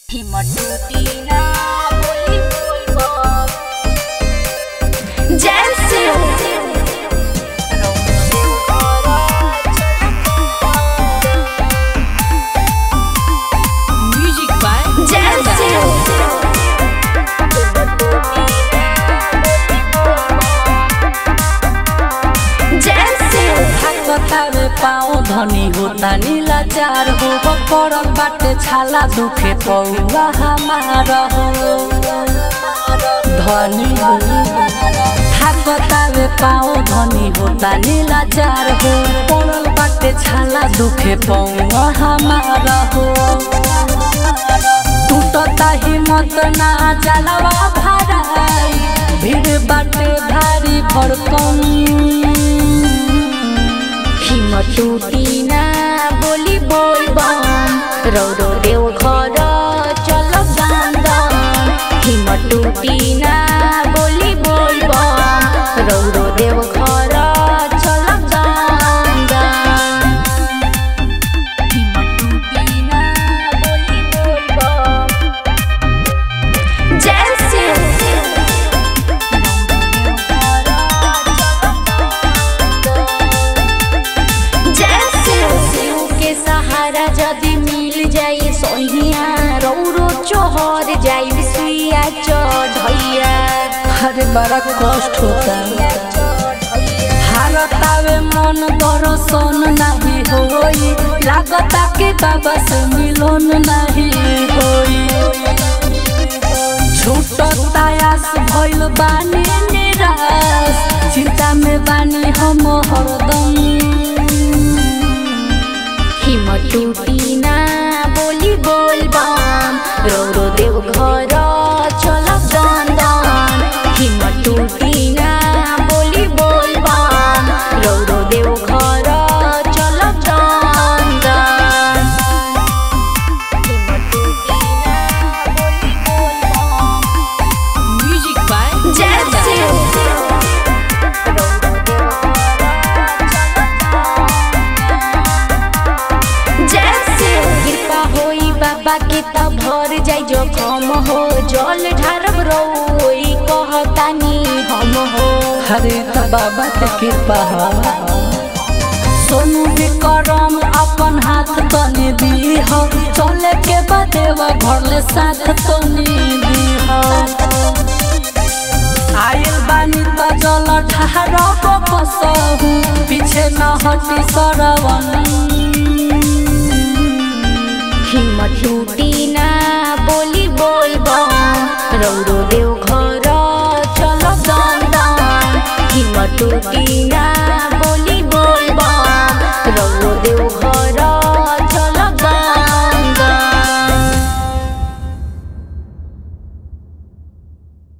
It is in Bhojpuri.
हिमटुटीना बोली बोलबो जैसे Music by जैसे जैसे बतावे पाओ धनी होता नीलाचार हो पड़ल बाटे छाला दुखे पौवा हमार हो धनी हो बतावे पाओ धनी होता नीलाचार हो पड़ल बाटे छाला दुखे पौवा हमार हो टूटता हिम्मत ना जलवा भराई भीड़ बाटे भारी भड़कम हिमटुटीना बोली बोलबम रौरो देव घर चल गांदम हिमटुटीना बोली बोलबम रौरो देव घर चल गांदम हिमटुटीना बोली बोलबम जैसे जैसे शिव के सहारा जदि मिल जाई सोहिया रौरो चोहर जाई सुइया चढ़ैया अरे बड़ा कष्ट होता हारतावे मन दर्शन नहीं होई लागता के बाबा से मिलन नहीं होई छूटता आस भइल बानी निराश चिंता में बानी हम हरदम हिमटुटीना बोली बोलबम रौरो देव घर चल गंदन हिमटुटीना बोली बोलबम रौरो देव घर चल गंदन हिमटुटीना बोली बोलबम म्यूजिक बाय जैसे जैसे कृपा होई बाबा के त भर जाई जो कम हो जल ढारब रोई कहतानी हम हो हरे त बाबा के कृपा ह सोनू विक्रम अपन हाथ तनी दी हो चले के बदेवा घर ले साथ तनी दी हो आयल बानी त जल ठारब कसहु पीछे न हटी सरवन हिम्मत टूटीना बोली बोलबम रौरो देव घर चल गंदन हिम्मत टूटीना